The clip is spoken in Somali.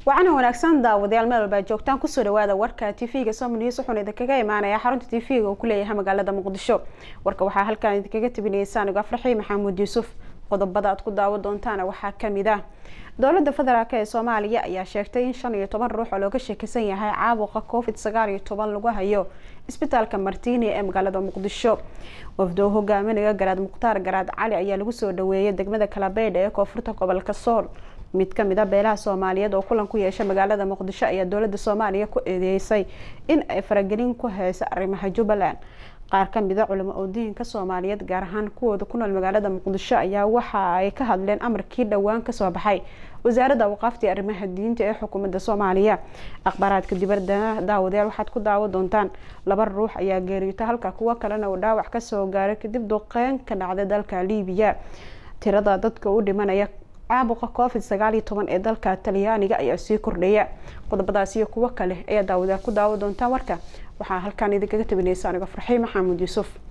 wacana wanaagsan daawadayaal meel walbaa joogtaan kusoo dhawaada warka tv-ga somnews wuxuuna idinkaga imaanaya xarunta tv-ga uu kuleeyahay magaalada muqdisho warka waxaa halkaan idinkaga tabinaysa anigo afraxii maxamuud yuusuf qodobada aad ku daawo doontaana waxaa kamid ah dowlada federaalk ee soomaaliya ayaa sheegtay in shan iyo toban ruux oo looga sheekeysan yahay caabuqa covid sagaal iyo toban lagu hayo isbitaalka martiini ee magaalada muqdisho wafdoo hogaaminaya garaad mukhtaar garaad cali ayaa lagu soo dhaweeyay degmada kalabeydha ee koonfurta gobolka sool mid kamid a beelaha soomaaliyeed oo kulan ku yeesha magaalada muqdisho ayaa dowlada soomaaliya ku eedeysay in ay faragelin ku heysa arrimaha jubbaland qaar kamid a culamo oodiinka soomaaliyeed gaar ahaan kuwooda ku nool magaalada muqdisho ayaa waxa ay ka hadleen amarkii dhowaan kasoo baxay wasaaradda awqaaftii arrimaha diinta ee xukuumadda soomaaliya akhbaaraadka dibadda daawadayaal waxaad ku daawo doontaan laba ruux ayaa geeriyota halka kuwo kalena uu dhaawac kasoo gaaray kadib duqeyn ka dhacday dalka liibiya tirada dadka u dhimanaya caabuqa covid sagaal iyo toban ee dalka talyaaniga ayaa sii kordhaya qodobadaas iyo kuwo kale ayaa daawadayaal ku daawo doontaan warka waxaa halkaan idinkaga tabinaysa anigo farxii maxamuud yuusuf